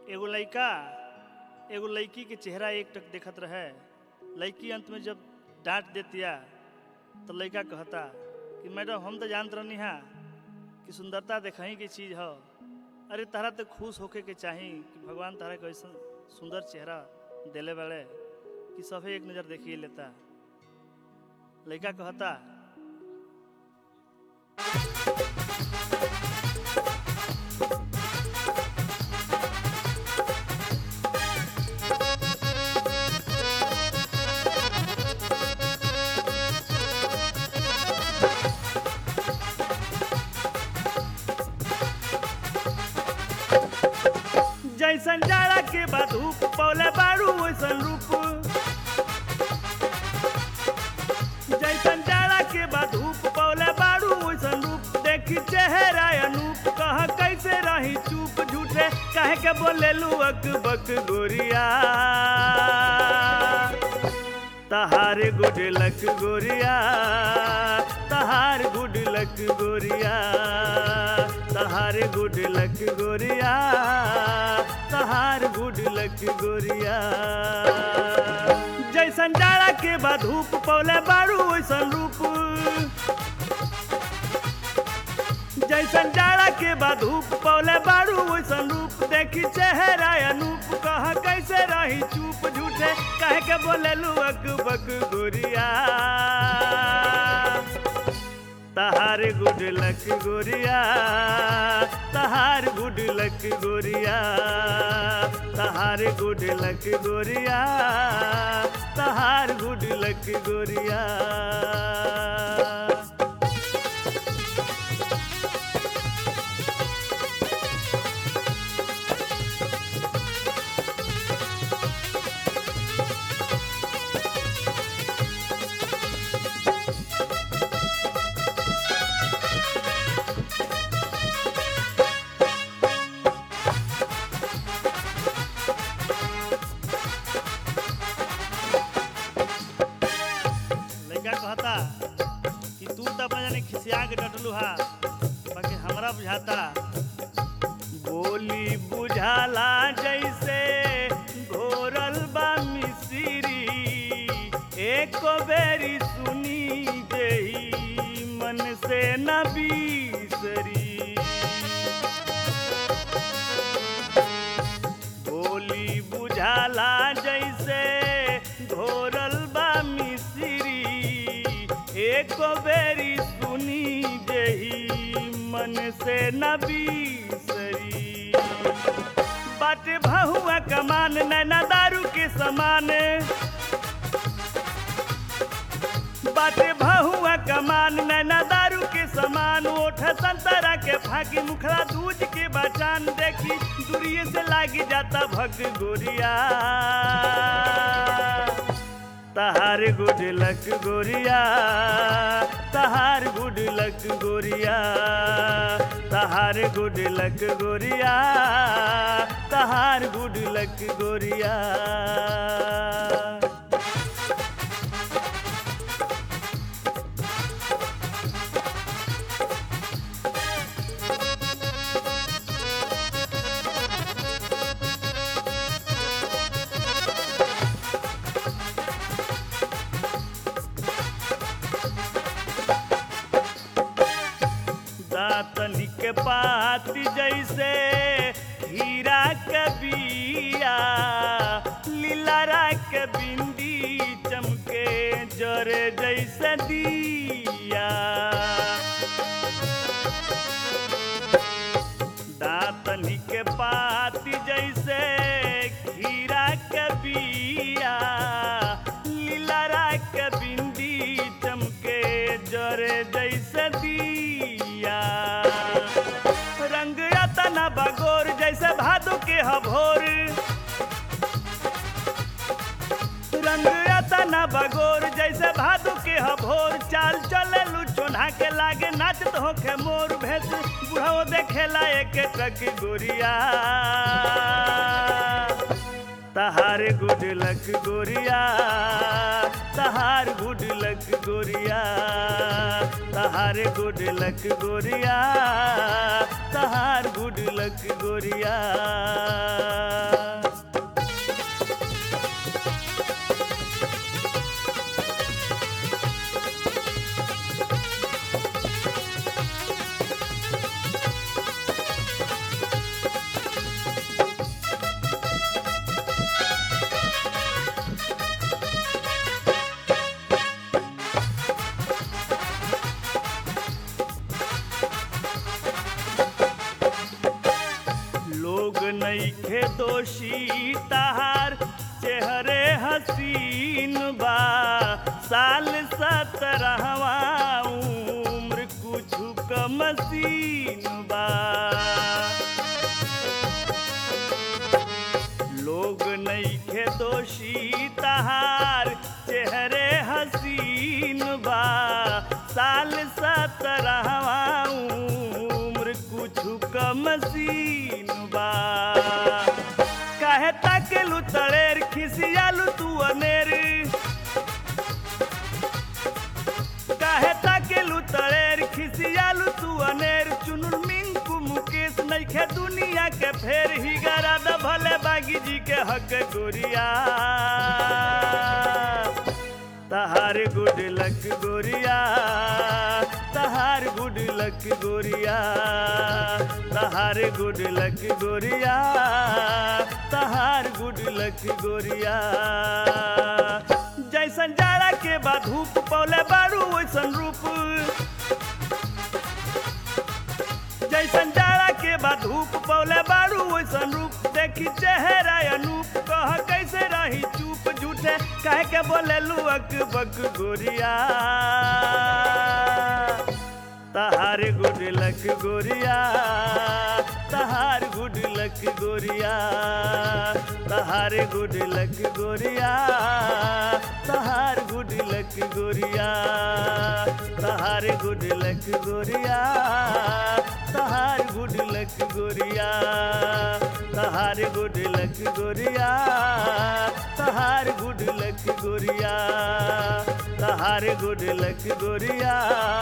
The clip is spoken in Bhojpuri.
एगो लड़का एगो लड़की के चेहरा एक टक देखत रहे लड़की अंत में जब डांट देतिया तो लड़का कहता कि मैडम हम तो जानत रहनी हा कि सुंदरता देखही के चीज़ ह अरे तहरा तो खुश होके के चाही कि भगवान तहरा के ऐसा सुंदर चेहरा देले बड़े कि सभे एक नज़र देखिए लेता लड़का कहता जैसन जाड़ा के बाद धूप पौले बारू वैसन रूप जैसन जाड़ा के बाद धूप पौले बारू वैसन रूप देखी चेहरा अनूप कह कैसे रही चूप झूठे कहे के बोले लुअक बक गोरिया तहार गुड लक गोरिया तहार गुड लक गोरिया तहार गुड लक गोरिया तहार गुड लक गोरिया जैसन जाड़ा के बाद धूप पौले बारू वैसन रूप जैसन जाड़ा के बाद धूप पौले बारू वैसन रूप देखी चेहरा अनूप कह कैसे रही चूप झूठे कहे के बोले लुअक बक गोरिया तहार गुड लक गोरिया तहार गुड लक गोरिया तहार गुड लक गोरिया तहार गुड लक गोरिया लड़का कहता कि तू तो अपना जाने खिसिया के डटलू हा बाकी हमरा बुझाता बोली बुझाला जैसे घोरल बा मिसिरी एक बेरी सुनी जही मन से न बीसरी बोली बुझाला जैसे घोरल बा मिसिरी एक बेरी सुनी जही मन से न बीसरी बाटे भहुआ कमान नैना दारू के समान बाटे भहुआ कमान नैना दारू के समान ओठ संतरा के फाकी मुखरा दूज के बचान देखी दूरिये से लागी जाता भग गोरिया तहार गुड लक गोरिया तहार गुड लक गोरिया तहार गुड लक गोरिया तहार गुड लक गोरिया दातनी के पाती जैसे हीरा के बिया लीलारा के बिंदी चमके जरे जैसे दिया दातनी के पाती जैसे हीरा के बिया लीलारा के बिंदी चमके जरे जैसे दिया रंग अतना बगोर जैसे भादो के हभोर रंग अतना बगोर जैसे भादो के हभोर चाल चले चोन्हा के लागे नाचत होखे मोर भेस बुढ़ाओ देखेला एक टक गोरिया तहार गुड लक गोरिया तहार गुड लक गोरिया तहार गुड लक गोरिया तहार गुड लक गोरिया लोग नईखे दोषी तहार चेहरे हसीन बा साल सतरहवा उम्र कुछ कमसीन बा लोग नईखे दोषी तहार चेहरे हसीन बा साल सतरहवा उम्र कुछ कमसीन बा काहे ताकेलू तड़ेर खिसियालू तू अनेर काहे ताकेलू तड़ेर खिसियालू तू अनेर चुनुल मिंकू मुकेश नइखे दुनिया के फेर ही गरा द भले बागी जी के हक गोरिया तहार गुड लक गोरिया तहार गुड लक गोरिया तहार गुड लक गोरिया तहार गुड लक गोरिया जैसन जाड़ा के बाद धूप पौले बारू वैसन रूप जैसन जाड़ा के बाद धूप पौले बारू वैसन रूप देखी चेहरा अनूप कह कैसे रही चुप झूठे कह के बोले लुअक बक गोरिया तहार गुड लक गोरिया तहार गुड लक गोरिया तहार गुड लक गोरिया तहार गुड लक गोरिया तहार गुड लक गोरिया तहार गुड लक गोरिया तहार गुड लक गोरिया तहार गुड लक गोरिया तहार गुड लक गोरिया